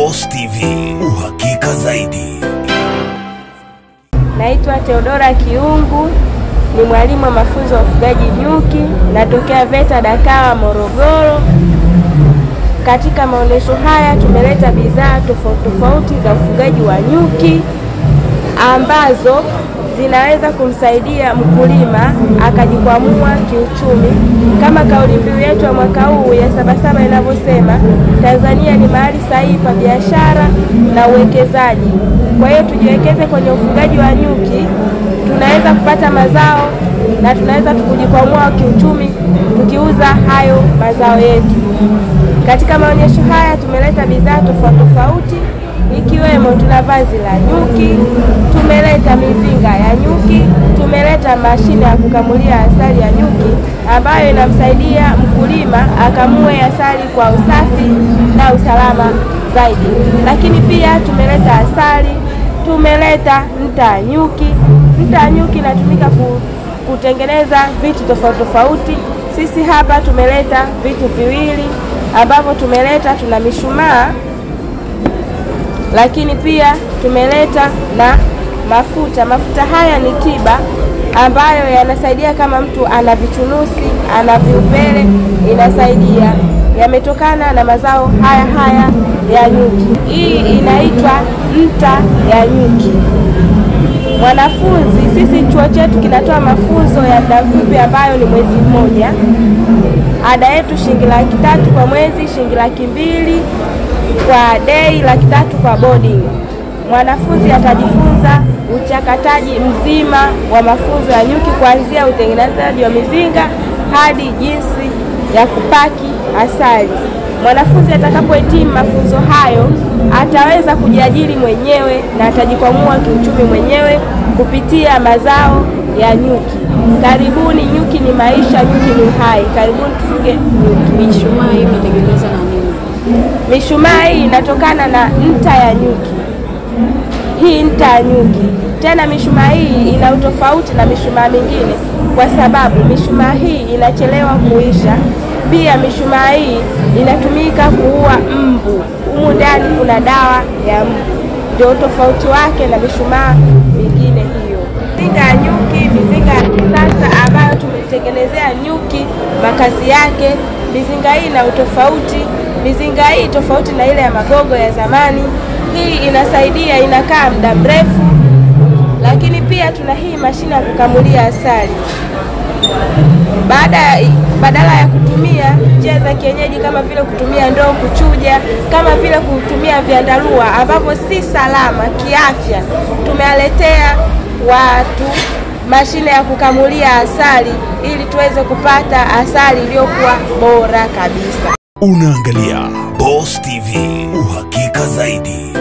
Boss TV, uhakika zaidi. Naitwa Theodora Kiungu, ni mwalimu wa mafunzo ya ufugaji nyuki, natokea VETA Dakawa Morogoro. Katika maonyesho haya tumeleta bidhaa tofauti tofauti za ufugaji wa nyuki ambazo zinaweza kumsaidia mkulima akajikwamua kiuchumi, kama kauli mbiu yetu ya mwaka huu ya Sabasaba inavyosema, Tanzania ni mahali sahihi pa biashara na uwekezaji. Kwa hiyo tujiwekeze kwenye ufugaji wa nyuki, tunaweza kupata mazao na tunaweza kujikwamua kiuchumi tukiuza hayo mazao yetu. Katika maonyesho haya tumeleta bidhaa tofauti tofauti ikiwemo tuna vazi la nyuki, tumeleta mizinga ya nyuki, tumeleta mashine ya kukamulia asali ya nyuki ambayo inamsaidia mkulima akamue asali kwa usafi na usalama zaidi. Lakini pia tumeleta asali, tumeleta nta ya nyuki. Nta ya nyuki inatumika ku, kutengeneza vitu tofauti tofauti. Sisi hapa tumeleta vitu viwili ambavyo tumeleta, tuna mishumaa lakini pia tumeleta na mafuta. Mafuta haya ni tiba ambayo yanasaidia kama mtu ana vichunusi, ana viupele, inasaidia. Yametokana na mazao haya haya ya nyuki. Hii inaitwa nta ya nyuki. Mwanafunzi, sisi chuo chetu kinatoa mafunzo ya muda mfupi ambayo ni mwezi mmoja. Ada yetu shilingi laki tatu kwa mwezi, shilingi laki mbili kwa dei, laki tatu kwa boarding. Mwanafunzi atajifunza uchakataji mzima wa mafunzo ya nyuki kuanzia utengenezaji wa mizinga hadi jinsi ya kupaki asali. Mwanafunzi atakapohitimu mafunzo hayo ataweza kujiajiri mwenyewe na atajikwamua kiuchumi mwenyewe kupitia mazao ya nyuki. Karibuni, nyuki ni maisha, nyuki ni uhai. Karibuni tufuge nyuki. Mishumaa hii imetengenezwa na nini? Mishumaa hii inatokana na nta ya nyuki. Hii nta ya nyuki. Tena mishumaa hii ina utofauti na mishumaa mingine kwa sababu mishumaa hii inachelewa kuisha. Pia mishumaa hii inatumika kuua mbu. Humu ndani kuna dawa ya mbu, ndio tofauti wake na mishumaa mingine hiyo. Mizinga ya nyuki, mizinga ya kisasa ambayo tumetengenezea nyuki makazi yake. Mizinga hii ina utofauti. Mizinga hii tofauti na ile ya magogo ya zamani. Hii inasaidia, inakaa muda mrefu, lakini pia tuna hii mashine ya kukamulia asali. Baada badala ya kutumia njia za kienyeji kama vile kutumia ndoo kuchuja, kama vile kutumia vyandarua ambavyo si salama kiafya, tumewaletea watu mashine ya kukamulia asali ili tuweze kupata asali iliyokuwa bora kabisa. Unaangalia Boss TV, uhakika zaidi.